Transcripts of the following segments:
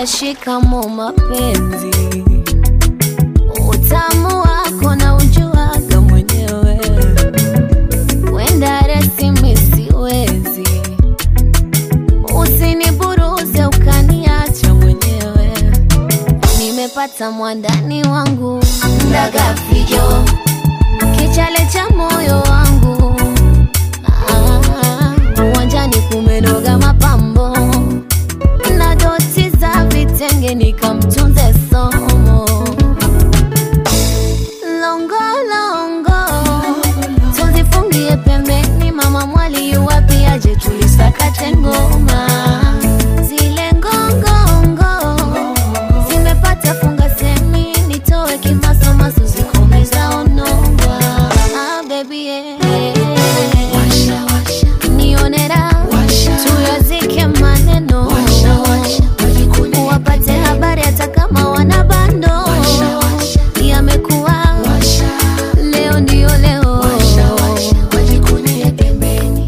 Dada, shikamo mapenzi, utamu wako na ujuaga mwenyewe, wenda resi mi siwezi, usiniburuze ukaniacha mwenyewe. Nimepata mwandani wangu ndaga fijo, kichale cha moyo wangu Ah, uwanjani kumenoga mapambo na doti za vitenge nikamtunze somo longo longo tuzifungie pembeni mama mwali yuwapi aje tulisakate ngoma zile ngongongo zimepata funga semi nitoe kimasomaso zikomeza onongwa ah, baby yeah. nionera tuyazike maneno wapate habari hata kama wana bando yamekuwa leo ndio leo wajikunie pembeni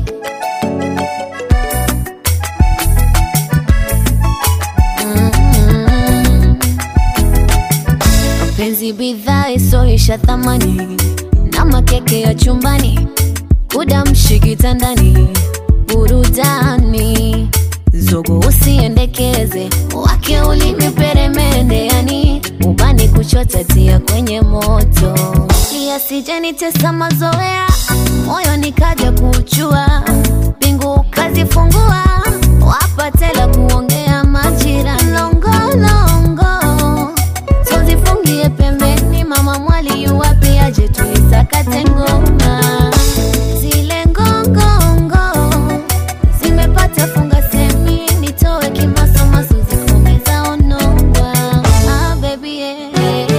Mm. Mapenzi bidhaa isoisha thamani na makeke ya chumbani, kudamshi kitandani, burudani zogo usiendekeze, wake ulimi peremende, yani ubani kuchota tia kwenye moto, yasijenitesa mazoea, moyo nikaja kuchua, pingu kazifungua, wapatela kuongea majira longolongo tuzifungie pembeni, mama mwali yuwapi aje tuisakate ngoma zile ngongongo zimepata funga semi nitoe kimasomaso zikomeza onongwa ah, baby yeah.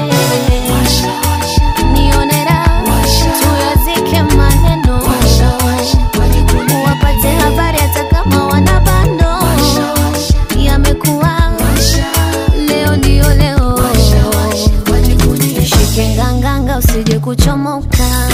nionera tuyazike maneno wapate habari hata kama wana bando yamekuwa leo ndio leo shike nganganga usije kuchomoka